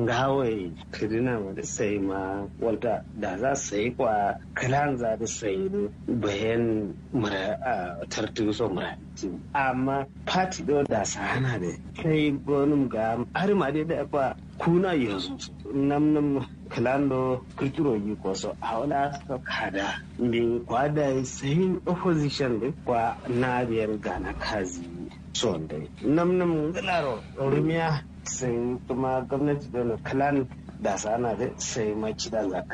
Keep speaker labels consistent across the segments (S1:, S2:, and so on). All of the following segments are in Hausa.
S1: gawai kirina da sai ma wata da za su yi kwa kalan za da sai bayan mura a tartu so mura amma party do da sana da kai gonum ga har ma dai da kwa kuna yanzu nam nam kalando kirkiro yi koso a wala ka kada min kwada sai opposition din kwa na biyar gana kazi son dai nam nam galaro rumiya sai kuma gwamnati da kalan da sana da sai maci da za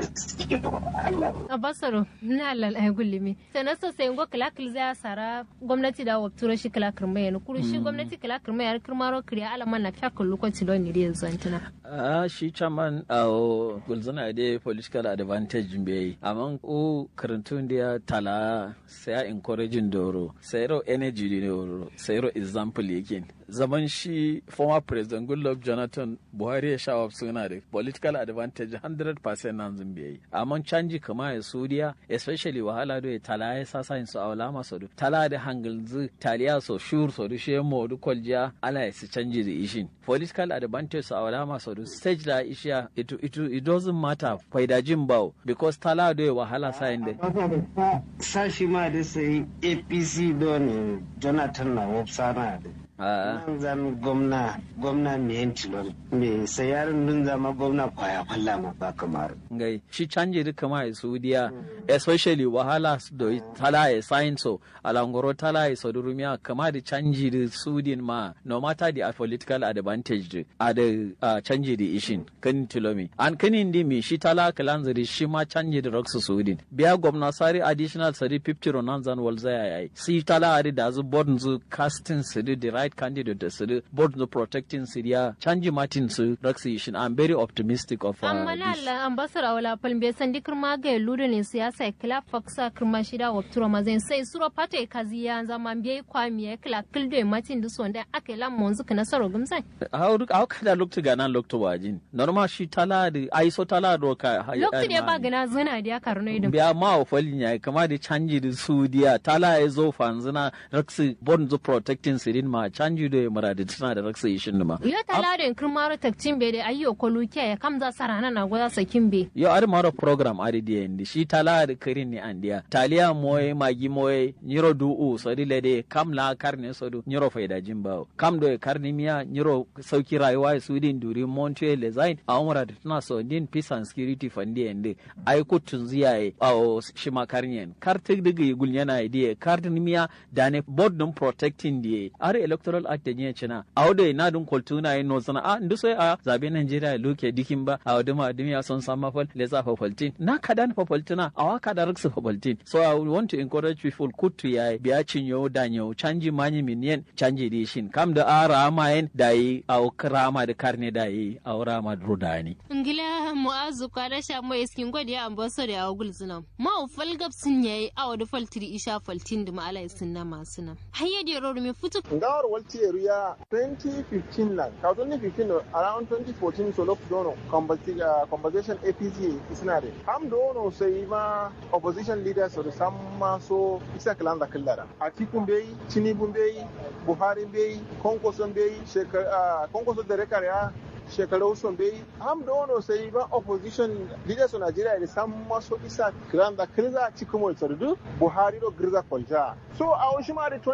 S2: a basaro na lal ay gullimi sana so sai ngo kala kil za sara gwamnati da wa turo shi kala kirma yana kuru shi gwamnati kala kirma yana kirmaro kriya alaman na kya kullu ko tilon ni yanzu antina
S3: a shi chairman a gulzana da political advantage bai amma o karantun da tala sai encouraging doro sai ro energy ne doro sai ro example yake zaman shi former president goodluck jonathan buhari ya sha suna da political advantage 100% nan zun biyayi amma canji kama ya suriya especially wahala do ya tala ya sasa yin su awla maso do tala da hangalzu taliya so shur so do shemo do kolja ala ya su canji da ishin political advantage su awla maso do stage da ishiya it, it, it doesn't matter faida jin bawo because tala do ya wahala sa yin da
S1: sashi ma da sai apc don jonathan na wopsana da nan zan gwamna gwamna mai tilon mai sayarin nun zama gwamna kwaya kwalla ma ba kamar
S3: ngai shi canje duka ma saudiya especially wahala da tala ya sign so alangoro tala ya saudi rumiya kama da canji da sudin ma no matter the political advantage a da canji da ishin kan tilomi an kanin di mi shi tala kalanzari shi ma canji da raksu sudin biya gwamna sari additional sari 50 ronan zan walzaya yayi si tala ari da zu bodin zu casting su da right candidate da su board no protecting Syria canji Martin su Raksishin I'm very optimistic of uh,
S2: amma na Allah ambassador wala palmbe sandi kirma ga ludo ne siyasa kila faksa kirma shida wa turo mazen sai suro pate kazi ya zama mbe kwa miye kila kildo Martin du sonda ake la monzu kana saro gumsai
S3: how how kada loktu gana loktu wajin normal shi tala da ai so tala do ka
S2: loktu ne ba gana zuna da karno idan
S3: biya ma ofalin ya kama da canji da Saudiya tala ya zo fanzuna Raksi board no protecting Syria ma canji da muradi tana da raksa yi shin ma.
S2: Yo tala da kirmaro takcin be da ayyo kolu ke ya kam za sarana na goza sakin be.
S3: Yo ari maro program ari di endi shi tala da kirin ni andiya. Taliya moye magi moye nyiro du u so di lede kam la karne so du nyiro faida jimbawo. Kam do karni miya nyiro sauki rayuwa su din duri monte le zain a umra da tana so din peace and security fandi endi ai kutun ziyaye a shi makarnyen. Kar tig digi gulnyana idiye kar miya da ne board dum protecting die. Ari electoral act da nye china a wado na dun koltuna yin no sana a ndu so a zabe Nigeria luke dikin ba a wado ma dumi son sama fal le za fafaltin na kada na fafaltina a waka da riksu fafaltin so i want to encourage people kutu ya biya cinyo da nyo canji manyi minyen canji di shin kam da ara ma yin da yi a rama da karne da yi a rama da rudani
S2: ngila mu'azu kwada sha mo iskin godi ya ambaso da ya gul zuna ma ufal gab sun yayi a wado faltiri isha faltin da ma ala sunna masu nan hayya da ro mi futu
S4: ngawar walti area 2015 lan ka 2015 around 2014 so lok dono conversation apc isna de am dono sai ma opposition leaders so samma so isa kalan da kallara atikun bai tinubu bai buhari bai konkoson bai shekara konkoso da rekariya shekaru sun bai am da wani sai ba opposition leaders of Nigeria da san maso isa kiran da kirza cikin mai sardu Buhari do girza kwalja so a wasu ma da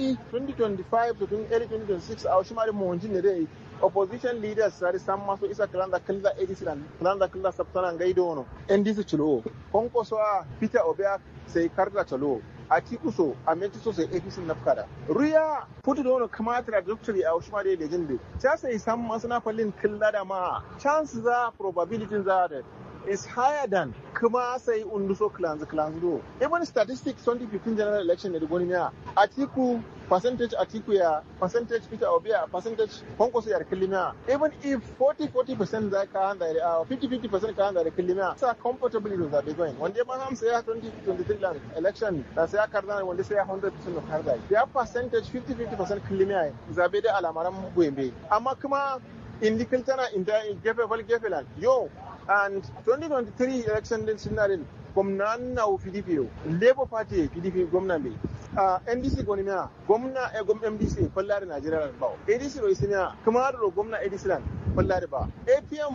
S4: 2025 to early 2026 a wasu ma da mawajin ne dai opposition leaders sari san maso isa kiran da kirza ADC dan kiran da kirza sabtana gaido wono NDC chulo konkoso a Peter Obia sai karda chalo a tikuso a mentiso sai APC na fukada ruya putu da wani kamata doctory a wasu ma da legend ta sai san masu na fallin killa da ma chance za probability za da is higher than kuma sai unduso clans clans do even statistics 2015 general election ne da goni miya atiku percentage atiku ya percentage peter obia percentage konkoso ya kilimiya even if 40 40% za ka handa da 50 50% ka handa da kilimiya sa comfortably da zabe going wanda ma ham sai ya 2023 land election da sai ya karda wanda sai ya 100% of karda ya percentage 50 50% kilimiya zabe da alamaran goyembe amma kuma indikil tana inda gefe fal gefe land yo and 2023 election din sinarin gwamna na pdp yau labour party pdp gwamna mai uh, ndc gwani miya gwamna e gwam mdc fallari najeriya ba adc ro isiniya kuma da gwamna adc lan fallari ba apm